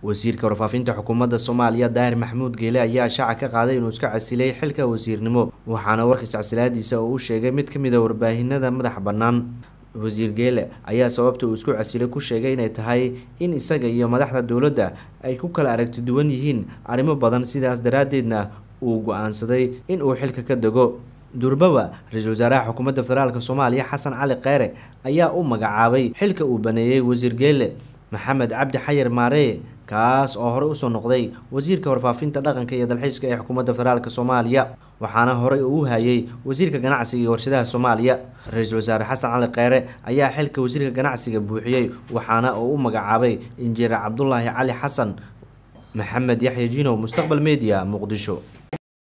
wasiirka warfaafinta xukuumadda soomaaliya daahir maxamuud geele ayaa shaaca ka qaaday inuu iska casilay xilka wasiirnimo waxaana warkiis casilaadiisa oo u sheegay mid ka mid a warbaahinada madaxa bannaan wasiir geele ayaa sababta uu isku casilay ku sheegay inay tahay in isaga iyo madaxda dowladda ay ku kala aragti duwan yihiin arrimo badan sidaas daraaddeedna uu go-aansaday in uu xilka ka dego durbawa ra-iisul wasaaraha xukuumadda federaalk soomaaliya xasan cali kheyre ayaa u magacaabay xilka uu baneeyey wasiir geele maxamed cabdi xayir maaree kaas oo horey usoo noqday wasiirka warfaafinta dhaqanka iyo dalxiiska ee xukuumadda federaalk soomaaliya waxaana horey uu hayay wasiirka ganacsiga iyo warshadaha soomaaliya ra-iisul wasaare xasan cali kheyre ayaa xilka wasiirka ganacsiga buuxiyey waxaana uu u magacaabay injineer cabdulaahi cali xasan maxamed yaxya jinow mustaqbal media muqdisho